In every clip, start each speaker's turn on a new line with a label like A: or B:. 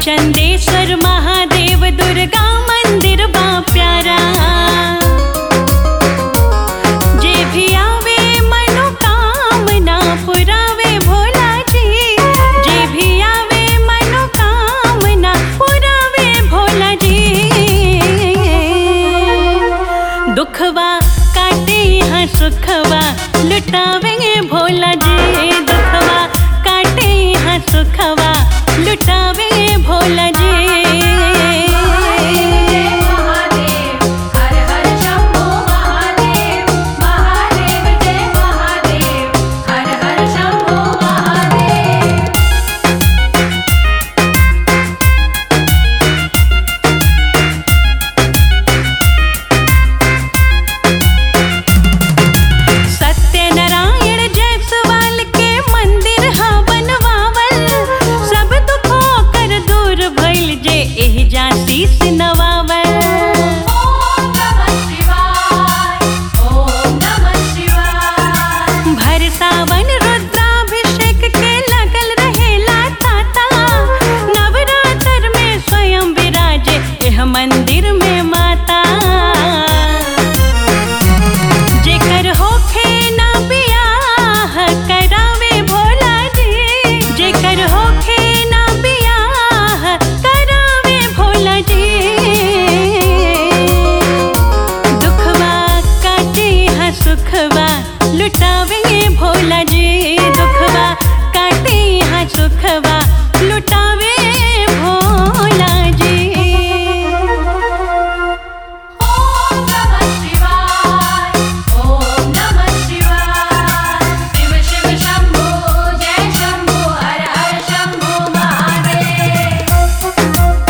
A: चंदेश्वर महादेव दुर्गा मंदिर बा प्यारा जे भी आवे मनोकामना पुरावे भोला जी जे भी आवे मनोकामना पुरावे भोला जी दुखवा काटे यहाँ सुखवा लुटावे भोला जी दुखवा काटे यहाँ सुखवा लुटावे भोला जी
B: महादेव हर हर शंभो महादेव महादेव जय महादेव हर हर शंभो महादेव
A: सत्यनारायण जयसवाल के मंदिर हा बनवावल सब दुखों कर दूर भइल जे एह जा शीस नवावल
B: ओम नमः शिवाय ओम नमः शिवाय
A: भर सावन रुद्राभिषेक के लगल रहेला ताता नवरात्र में स्वयं विराजे एह मंदिर में माता जेकर होखे ना बियाह करावे भोला जी जेकर होखे ना बियाह करावे भोला जी दुखवा काटे हा सुखवा लुटावे भोला जी दुखवा काटे हा सुखवा लुटावे भोला जी
B: ओम नमः शिवाय ओम नमः शिवाय शिव शिव शंभो जय शंभो हर हर शंभो महादेव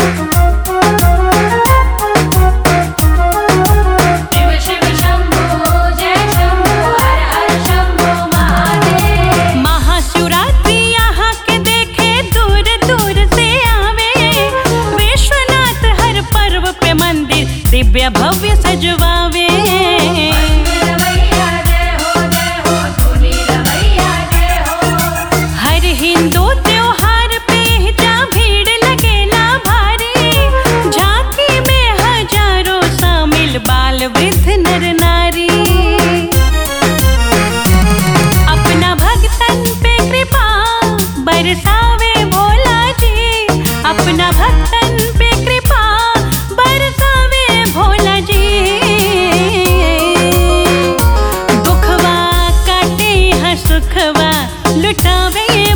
B: शिव शिव शंभो जय शंभो हर हर शंभो महादेव
A: महाशिवरात्रि यहाँ के देखे दूर दूर से आवे विश्वनाथ हर पर्व पे मंदिर दिव्य भव्य सजवावे
B: रवैया जय हो जय हो धुनी रवैया जय हो
A: हर हिंदू त्योहार पे जा भीड़ लगेला भारी झांकी में हजारों शामिल बाल वृद्ध नर नारी अपना भक्तन पे कृपा बरसावे भोला जी अपना भक्तन पे कृपा बरसावे भोला जी दुखवा काटे हाँ सुखवा लुटावे